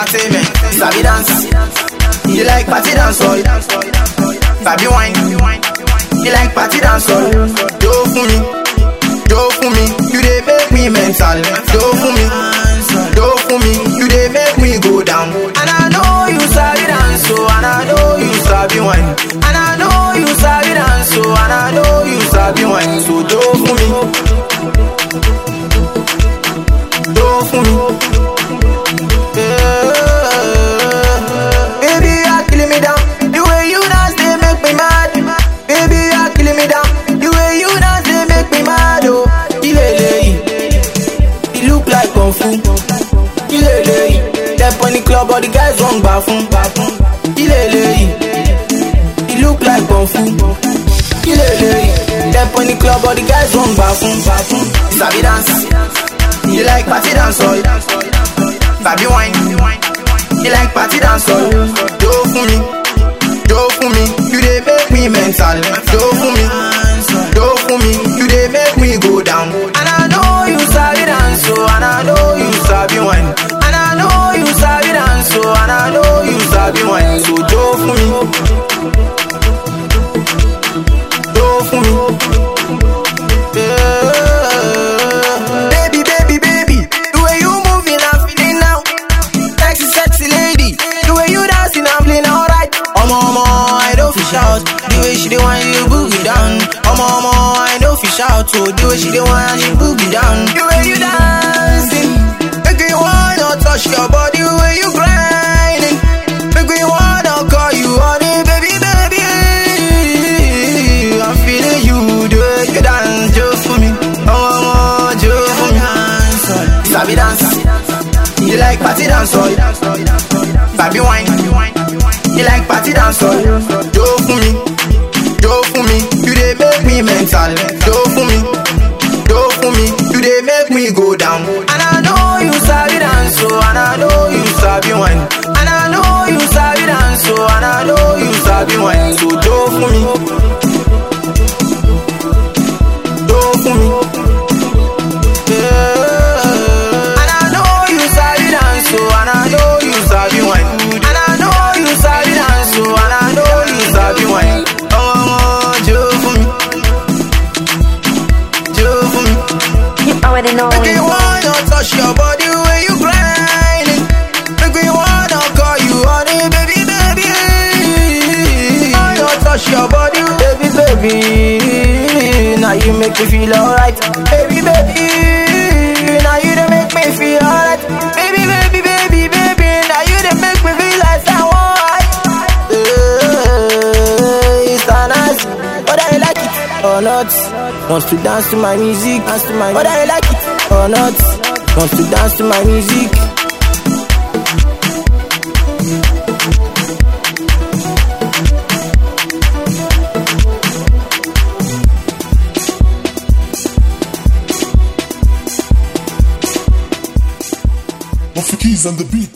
entertainment. Sabi dance, you like party dance all. Sabi wine, you like party dance all. Do for me, do for me, you dey make me mental. Do for me, do for me, you dey make me go down. And I know you sabi dance so, and I know you sabi wine. And I know you sabi dance so, and I know you sabi wine. So do for me, do for me. Baby, you are killing me down. The way you dance, they make me mad. Baby, you are killing me down. The way you dance, they make me mad. Oh, Ilele, it look like kung fu. Ilele, step on the club, all the guys run bafun, bafun. Ilele, it look like kung fu. Ilele, step on the club, all the guys run bafun, bafun. Sabi dance, you like party dance, oh. Sabi wine, you like party dance, oh. Do for me, do for me, you dey make me mental. Do for me, do for me, you dey make me go down. And I know you sabi dance, so and I know you sabi wine. And I know you sabi dance, so and I know you sabi wine. So do for me, do for me. Yeah. Baby, baby, baby, the way you moving, I'm feeling now. Sexy, sexy lady, the way you dancing, I'm feeling alright. Omo, omo, I don't fish out. The way she dey whine, you boogie down. Omo, omo, I don't fish out. So the way she dey whine, she boogie down. The way you dancing, make me wanna touch your body. The way you grinding, make me wanna call you honey, baby, baby. I'm feeling you, the way you dance, just for me. Omo, omo, just for me. Sabi dance. You like party dance, oh. Sabi wine. You like party dance, oh. Do for me, do for me. You dey make me mental. Do for me, do for me. You dey make me go down. And I know you sabi dance, so and I know you sabi wine. And I know you sabi dance, so and I know you sabi wine. So do for me, do for me. Yeah. And I know you sabi dance, so and I know you sabi wine. And I know you sabi dance, so and I know you sabi wine. Oh, oh, do for me, do for me. You already know. Make me wanna touch your body when you grinding. Make me wanna call you honey, baby, baby. Wanna touch your body, baby, baby. Now you make me feel alright, baby, baby. Now you done make me feel alright, baby, baby, baby, baby. Now you done make me feel like someone. Uh, it's a nice, but I like it or not. Wants to dance to my music, dance to my. But I like it or not. Wants to dance to my music. Off the keys on the beat.